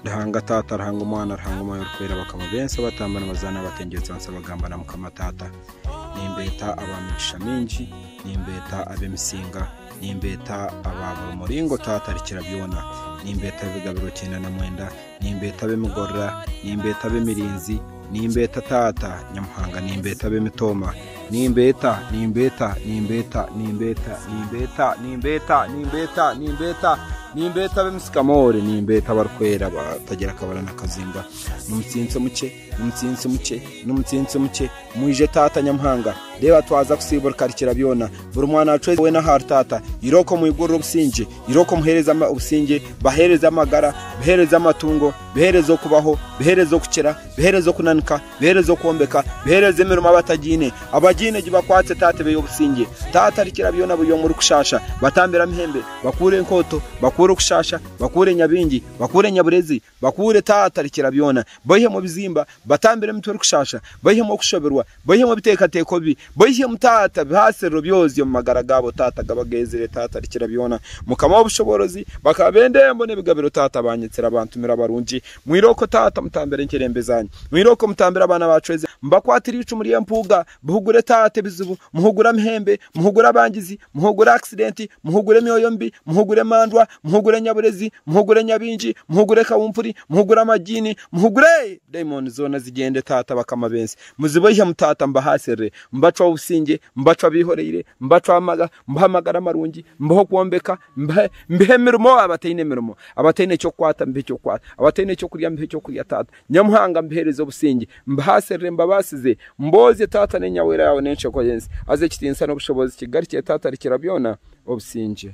Rihanga tata rihanga umwana rihanga umuyobokwera bakaba bensa batambana bazana batengetse bansa bagambana mukamatata nimbeta abamisha minji nimbeta abemisinga nimbeta ababura muringo tata rikirabyona nimbeta bigabiro cyenda na mwenda nimbeta bemugorora nimbeta bemirinzi nimbeta tata nyamuhanga nimbeta bemitoma nimbeta nimbeta nimbeta nimbeta nimbeta nimbeta nimbeta nimbeta nimbeta b'emusikamore nimbeta abarwera batagira akabara na kazimba n'umutsinsi muke n'umutsinsi muke n'umutsinsi muke mwije tata nyamuhanga reba twaza kusibura karikira byona buri mwana wacu we n'ahari tata iroko muyigurira ubusinge iroko muhereza ubusinge bahereza amagara bihereza amatungo bihereza kubaho bihereza gukira bihereza kunanika bihereza kuwombeka bihereza imirimo abatagine abagine gibakwatse tata beyo ubusinge tata rikira byona buyo muri kushasha batambira mihembe bakure inkoto bakure bakure kushasha bakure nyabingi bakure nyaburezi bakure tata rikirabyona boye mu bizimba batambire mitwe kushasha boye mu kushoberwa boye mu biteka teko bi boye mu tata bihasero byose mu magara gabo tata gabagezere tata rikirabyona mukama w'ubushoborozi bakabendembo n'ibigabiro tata banyetsera abantumira abarunji mwiroko tata mutambere nkirembe zanyu mwiroko mutambire abana bacweze mbakwatira ibicu muri mpuga buhugure tata bizubu muhugura mihembe muhugura abangizi muhugura accident muhugure myoyo mbi muhugure mandwa muhugure nyaburezi muhugure nyabinji muhugure kawumpuri muhugure amajini muhugure diamond zona zigende tata bakama bensi muziboye mutata mbahasere mbacwa usinge mbacwa bihoreyire mbacwa amaga mbahamagara amarungi mbaho kuombeka mbehe mirimo abatayine mirimo abatayine cyo kwata mbehe cyo kwata abatayine cyo kurya mbehe cyo kurya tata nyamuhanga mbehereze ubusinge mbahasere mbabasize mboze tata nenyawera yawe nenshe koyensi aze kitinsa n'ubushobozi kigarikiye tata rikirabyona obusinge